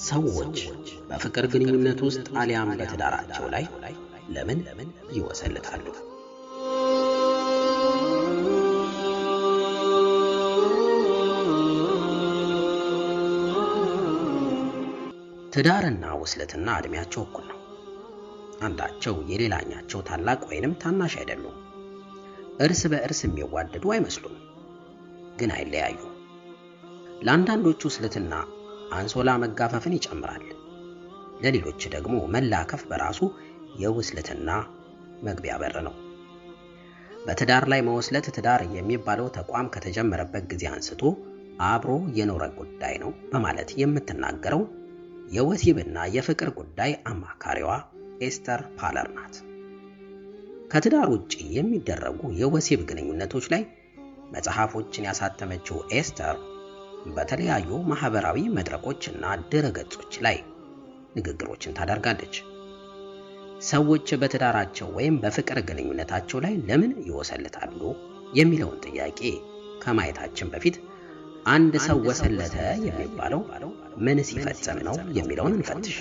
ሰዎች በፍቅር ግንኙነት ውስጥ አሊያም በትዳራቸው ላይ ለምን ይወሰልታሉ? ትዳርና ውስልትና ዕድሜያቸው እኩል ነው። አንዳቸው የሌላኛቸው ታላቅ ወይንም ታናሽ አይደሉም። እርስ በእርስ የሚዋደዱ አይመስሉም፣ ግን አይለያዩ። ለአንዳንዶቹ ውስልትና አንሶላ መጋፈፍን ይጨምራል። ለሌሎች ደግሞ መላከፍ በራሱ የውስልትና መግቢያ በር ነው። በትዳር ላይ መወስለት ትዳር የሚባለው ተቋም ከተጀመረበት ጊዜ አንስቶ አብሮ የኖረ ጉዳይ ነው በማለት የምትናገረው የወሲብና የፍቅር ጉዳይ አማካሪዋ ኤስተር ፓለር ናት። ከትዳር ውጪ የሚደረጉ የወሲብ ግንኙነቶች ላይ መጽሐፎችን ያሳተመችው ኤስተር በተለያዩ ማህበራዊ መድረኮችና ድረገጾች ላይ ንግግሮችን ታደርጋለች። ሰዎች በትዳራቸው ወይም በፍቅር ግንኙነታቸው ላይ ለምን ይወሰልታሉ የሚለውን ጥያቄ ከማየታችን በፊት አንድ ሰው ወሰለተ የሚባለው ምን ሲፈጸም ነው የሚለውን እንፈትሽ።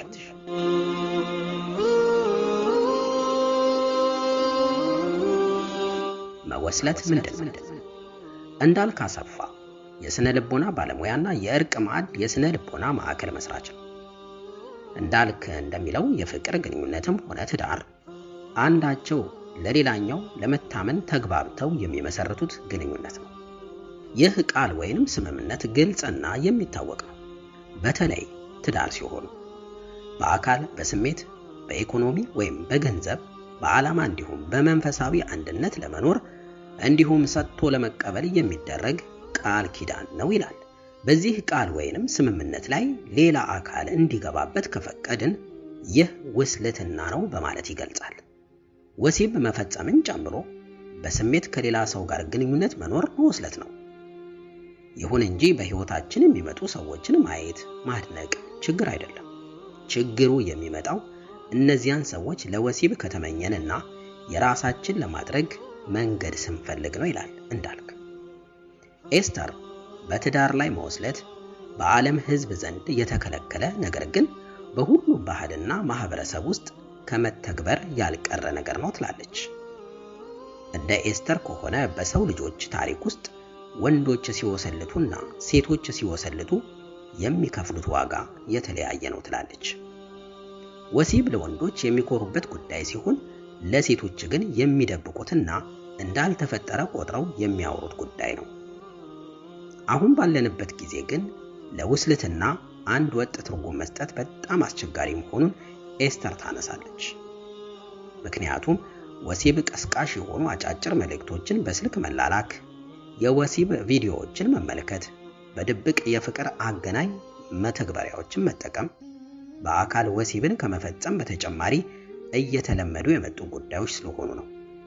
መወስለት ምንድን ነው? እንዳልክ አሰፋ የስነ ልቦና ባለሙያና የእርቅ ማዕድ የስነ ልቦና ማዕከል መስራች ነው። እንዳልክ እንደሚለው የፍቅር ግንኙነትም ሆነ ትዳር አንዳቸው ለሌላኛው ለመታመን ተግባብተው የሚመሰርቱት ግንኙነት ነው። ይህ ቃል ወይንም ስምምነት ግልጽና የሚታወቅ ነው። በተለይ ትዳር ሲሆኑ በአካል፣ በስሜት፣ በኢኮኖሚ ወይም በገንዘብ፣ በዓላማ እንዲሁም በመንፈሳዊ አንድነት ለመኖር እንዲሁም ሰጥቶ ለመቀበል የሚደረግ ቃል ኪዳን ነው ይላል። በዚህ ቃል ወይንም ስምምነት ላይ ሌላ አካል እንዲገባበት ከፈቀድን ይህ ውስልትና ነው በማለት ይገልጻል። ወሲብ መፈጸምን ጨምሮ በስሜት ከሌላ ሰው ጋር ግንኙነት መኖር መወስለት ነው። ይሁን እንጂ በሕይወታችን የሚመጡ ሰዎችን ማየት ማድነቅ ችግር አይደለም። ችግሩ የሚመጣው እነዚያን ሰዎች ለወሲብ ከተመኘንና የራሳችን ለማድረግ መንገድ ስንፈልግ ነው ይላል እንዳልክ። ኤስተር በትዳር ላይ መወስለት በዓለም ሕዝብ ዘንድ የተከለከለ ነገር ግን በሁሉም ባህልና ማህበረሰብ ውስጥ ከመተግበር ያልቀረ ነገር ነው ትላለች። እንደ ኤስተር ከሆነ በሰው ልጆች ታሪክ ውስጥ ወንዶች ሲወሰልቱና ሴቶች ሲወሰልቱ የሚከፍሉት ዋጋ የተለያየ ነው ትላለች። ወሲብ ለወንዶች የሚኮሩበት ጉዳይ ሲሆን ለሴቶች ግን የሚደብቁትና እንዳልተፈጠረ ቆጥረው የሚያወሩት ጉዳይ ነው። አሁን ባለንበት ጊዜ ግን ለውስልትና አንድ ወጥ ትርጉም መስጠት በጣም አስቸጋሪ መሆኑን ኤስተር ታነሳለች። ምክንያቱም ወሲብ ቀስቃሽ የሆኑ አጫጭር መልእክቶችን በስልክ መላላክ፣ የወሲብ ቪዲዮዎችን መመልከት፣ በድብቅ የፍቅር አገናኝ መተግበሪያዎችን መጠቀም በአካል ወሲብን ከመፈጸም በተጨማሪ እየተለመዱ የመጡ ጉዳዮች ስለሆኑ ነው።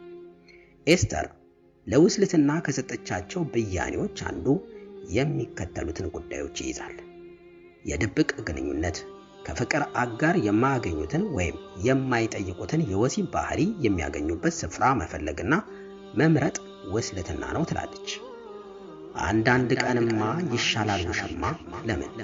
ኤስተር ለውስልትና ከሰጠቻቸው ብያኔዎች አንዱ የሚከተሉትን ጉዳዮች ይይዛል። የድብቅ ግንኙነት፣ ከፍቅር አጋር የማያገኙትን ወይም የማይጠይቁትን የወሲብ ባህሪ የሚያገኙበት ስፍራ መፈለግና መምረጥ ውስልትና ነው ትላለች። አንዳንድ ቀንማ ይሻላል ውሽማ ለምን?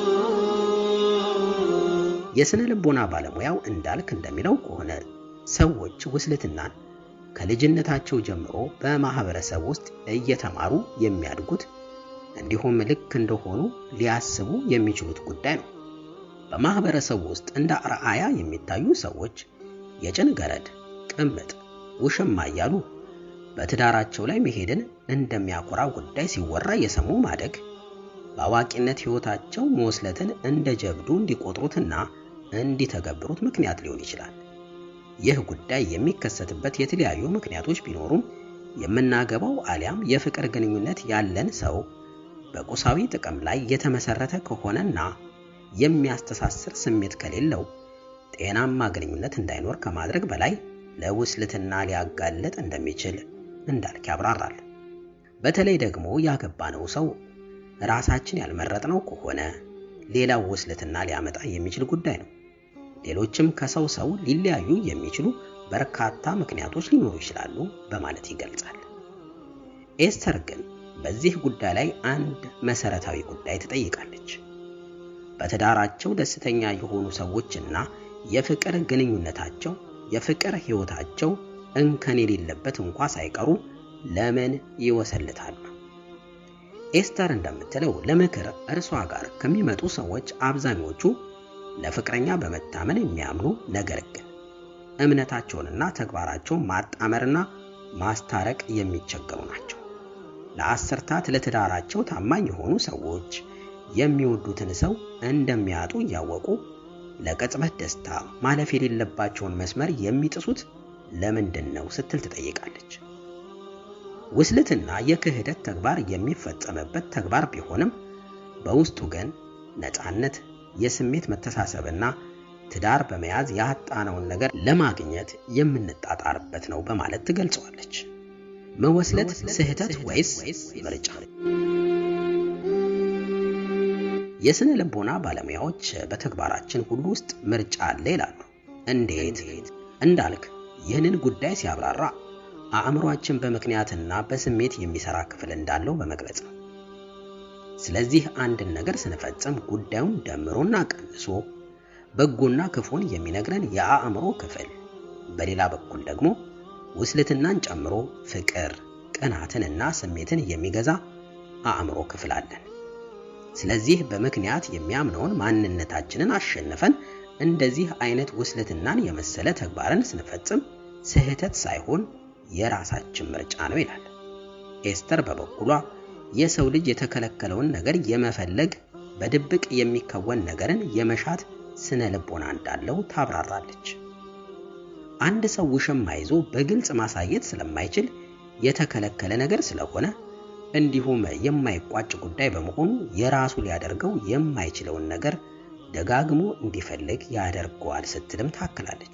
የስነ ልቦና ባለሙያው እንዳልክ እንደሚለው ከሆነ ሰዎች ውስልትናን ከልጅነታቸው ጀምሮ በማህበረሰብ ውስጥ እየተማሩ የሚያድጉት እንዲሁም ልክ እንደሆኑ ሊያስቡ የሚችሉት ጉዳይ ነው። በማህበረሰቡ ውስጥ እንደ አርአያ የሚታዩ ሰዎች የጭን ገረድ፣ ቅምጥ፣ ውሽማ እያሉ በትዳራቸው ላይ መሄድን እንደሚያኮራ ጉዳይ ሲወራ የሰሙ ማደግ በአዋቂነት ሕይወታቸው መወስለትን እንደ ጀብዱ እንዲቆጥሩትና እንዲተገብሩት ምክንያት ሊሆን ይችላል። ይህ ጉዳይ የሚከሰትበት የተለያዩ ምክንያቶች ቢኖሩም የምናገባው አሊያም የፍቅር ግንኙነት ያለን ሰው በቁሳዊ ጥቅም ላይ የተመሰረተ ከሆነና የሚያስተሳስር ስሜት ከሌለው ጤናማ ግንኙነት እንዳይኖር ከማድረግ በላይ ለውስልትና ሊያጋለጥ እንደሚችል እንዳልክ ያብራራል። በተለይ ደግሞ ያገባነው ሰው ራሳችን ያልመረጥነው ከሆነ ሌላው ውስልትና ሊያመጣ የሚችል ጉዳይ ነው። ሌሎችም ከሰው ሰው ሊለያዩ የሚችሉ በርካታ ምክንያቶች ሊኖሩ ይችላሉ በማለት ይገልጻል። ኤስተር ግን በዚህ ጉዳይ ላይ አንድ መሰረታዊ ጉዳይ ትጠይቃለች። በትዳራቸው ደስተኛ የሆኑ ሰዎችና የፍቅር ግንኙነታቸው የፍቅር ሕይወታቸው እንከን የሌለበት እንኳ ሳይቀሩ ለምን ይወሰልታሉ? ኤስተር እንደምትለው ለምክር እርሷ ጋር ከሚመጡ ሰዎች አብዛኞቹ ለፍቅረኛ በመታመን የሚያምኑ ነገር ግን እምነታቸውንና ተግባራቸውን ማጣመርና ማስታረቅ የሚቸገሩ ናቸው። ለአስርታት ለትዳራቸው ታማኝ የሆኑ ሰዎች የሚወዱትን ሰው እንደሚያጡ እያወቁ ለቅጽበት ደስታ ማለፍ የሌለባቸውን መስመር የሚጥሱት ለምንድን ነው ስትል ትጠይቃለች። ውስልትና የክህደት ተግባር የሚፈጸምበት ተግባር ቢሆንም በውስጡ ግን ነፃነት፣ የስሜት መተሳሰብና ትዳር በመያዝ ያጣነውን ነገር ለማግኘት የምንጣጣርበት ነው በማለት ትገልጸዋለች። መወስለት ስህተት ወይስ ምርጫ? የስነ ልቦና ባለሙያዎች በተግባራችን ሁሉ ውስጥ ምርጫ አለ ይላሉ። እንዴት እንዳልክ ይህንን ጉዳይ ሲያብራራ አእምሯችን በምክንያትና በስሜት የሚሰራ ክፍል እንዳለው በመግለጽ ነው። ስለዚህ አንድን ነገር ስንፈጽም ጉዳዩን ደምሮና ቀንሶ በጎና ክፉን የሚነግረን የአእምሮ ክፍል፣ በሌላ በኩል ደግሞ ውስልትናን ጨምሮ ፍቅር፣ ቅናትንና ስሜትን የሚገዛ አእምሮ ክፍል አለን። ስለዚህ በምክንያት የሚያምነውን ማንነታችንን አሸንፈን እንደዚህ አይነት ውስልትናን የመሰለ ተግባርን ስንፈጽም ስህተት ሳይሆን የራሳችን ምርጫ ነው ይላል። ኤስተር በበኩሏ የሰው ልጅ የተከለከለውን ነገር የመፈለግ በድብቅ የሚከወን ነገርን የመሻት ስነ ልቦና እንዳለው ታብራራለች። አንድ ሰው ውሽማ ይዞ በግልጽ ማሳየት ስለማይችል የተከለከለ ነገር ስለሆነ እንዲሁም የማይቋጭ ጉዳይ በመሆኑ የራሱ ሊያደርገው የማይችለውን ነገር ደጋግሞ እንዲፈልግ ያደርገዋል ስትልም ታክላለች።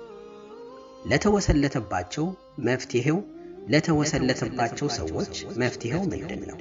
ለተወሰለተባቸው መፍትሄው ለተወሰለተባቸው ሰዎች መፍትሄው ምንድን ነው?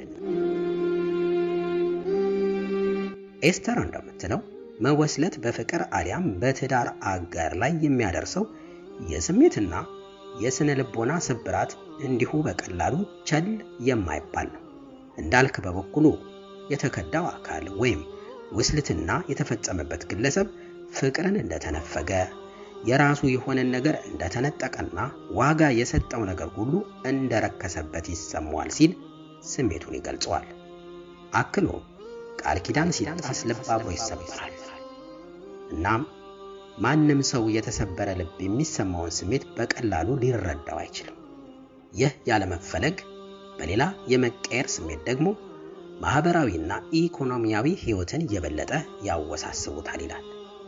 ኤስተር እንደምትለው መወስለት በፍቅር አሊያም በትዳር አጋር ላይ የሚያደርሰው የስሜትና የስነ ልቦና ስብራት እንዲሁ በቀላሉ ቸል የማይባል ነው። እንዳልክ በበኩሉ የተከዳው አካል ወይም ውስልትና የተፈጸመበት ግለሰብ ፍቅርን እንደተነፈገ የራሱ የሆነን ነገር እንደተነጠቀና ዋጋ የሰጠው ነገር ሁሉ እንደረከሰበት ይሰማዋል ሲል ስሜቱን ይገልጸዋል። አክሎ ቃል ኪዳን ሲጣስ ልብ አብሮ ይሰበራል። እናም ማንም ሰው የተሰበረ ልብ የሚሰማውን ስሜት በቀላሉ ሊረዳው አይችልም። ይህ ያለመፈለግ በሌላ የመቀየር ስሜት ደግሞ ማህበራዊና ኢኮኖሚያዊ ሕይወትን የበለጠ ያወሳስቡታል ይላል።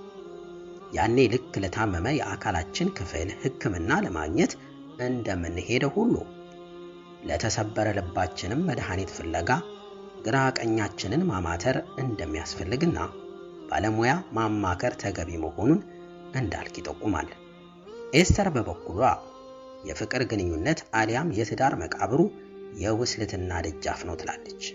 ያኔ ልክ ለታመመ የአካላችን ክፍል ሕክምና ለማግኘት እንደምንሄደው ሁሉ ለተሰበረ ልባችንም መድኃኒት ፍለጋ ግራ ቀኛችንን ማማተር እንደሚያስፈልግና ባለሙያ ማማከር ተገቢ መሆኑን እንዳልክ ይጠቁማል። ኤስተር በበኩሏ የፍቅር ግንኙነት አሊያም የትዳር መቃብሩ የውስልትና ደጃፍ ነው ትላለች።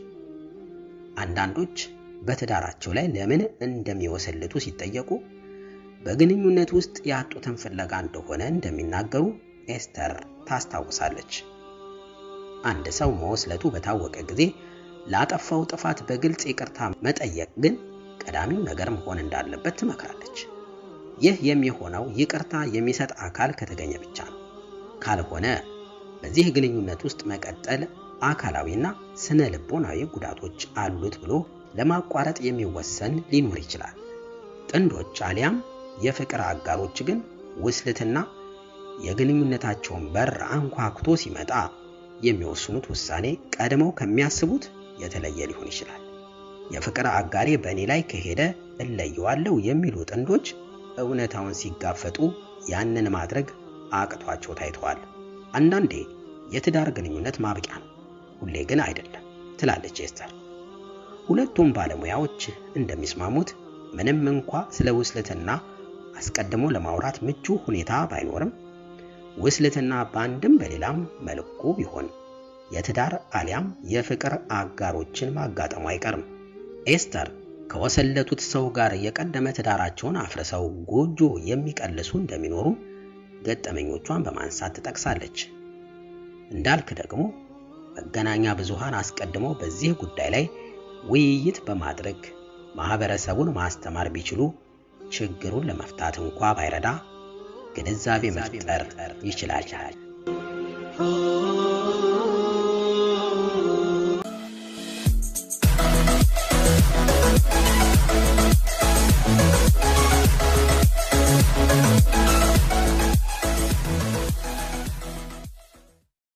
አንዳንዶች በትዳራቸው ላይ ለምን እንደሚወሰልቱ ሲጠየቁ በግንኙነት ውስጥ ያጡትን ፍለጋ እንደሆነ እንደሚናገሩ ኤስተር ታስታውሳለች። አንድ ሰው መወስለቱ በታወቀ ጊዜ ላጠፋው ጥፋት በግልጽ ይቅርታ መጠየቅ ግን ቀዳሚው ነገር መሆን እንዳለበት ትመክራለች። ይህ የሚሆነው ይቅርታ የሚሰጥ አካል ከተገኘ ብቻ ነው። ካልሆነ በዚህ ግንኙነት ውስጥ መቀጠል አካላዊና ስነ ልቦናዊ ጉዳቶች አሉት ብሎ ለማቋረጥ የሚወሰን ሊኖር ይችላል። ጥንዶች አሊያም የፍቅር አጋሮች ግን ውስልትና የግንኙነታቸውን በር አንኳኩቶ ሲመጣ የሚወስኑት ውሳኔ ቀድመው ከሚያስቡት የተለየ ሊሆን ይችላል። የፍቅር አጋሬ በእኔ ላይ ከሄደ እለየዋለሁ የሚሉ ጥንዶች እውነታውን ሲጋፈጡ ያንን ማድረግ አቅቷቸው ታይተዋል። አንዳንዴ የትዳር ግንኙነት ማብቂያ ነው፣ ሁሌ ግን አይደለም ትላለች ኤስተር። ሁለቱም ባለሙያዎች እንደሚስማሙት ምንም እንኳ ስለ ውስልትና አስቀድሞ ለማውራት ምቹ ሁኔታ ባይኖርም ውስልትና በአንድም በሌላም መልኩ ቢሆን የትዳር አሊያም የፍቅር አጋሮችን ማጋጠሙ አይቀርም። ኤስተር ከወሰለቱት ሰው ጋር የቀደመ ትዳራቸውን አፍርሰው ጎጆ የሚቀልሱ እንደሚኖሩ ገጠመኞቿን በማንሳት ትጠቅሳለች። እንዳልክ ደግሞ መገናኛ ብዙሃን አስቀድመው በዚህ ጉዳይ ላይ ውይይት በማድረግ ማህበረሰቡን ማስተማር ቢችሉ ችግሩን ለመፍታት እንኳ ባይረዳ ግንዛቤ መፍጠር ይችላል።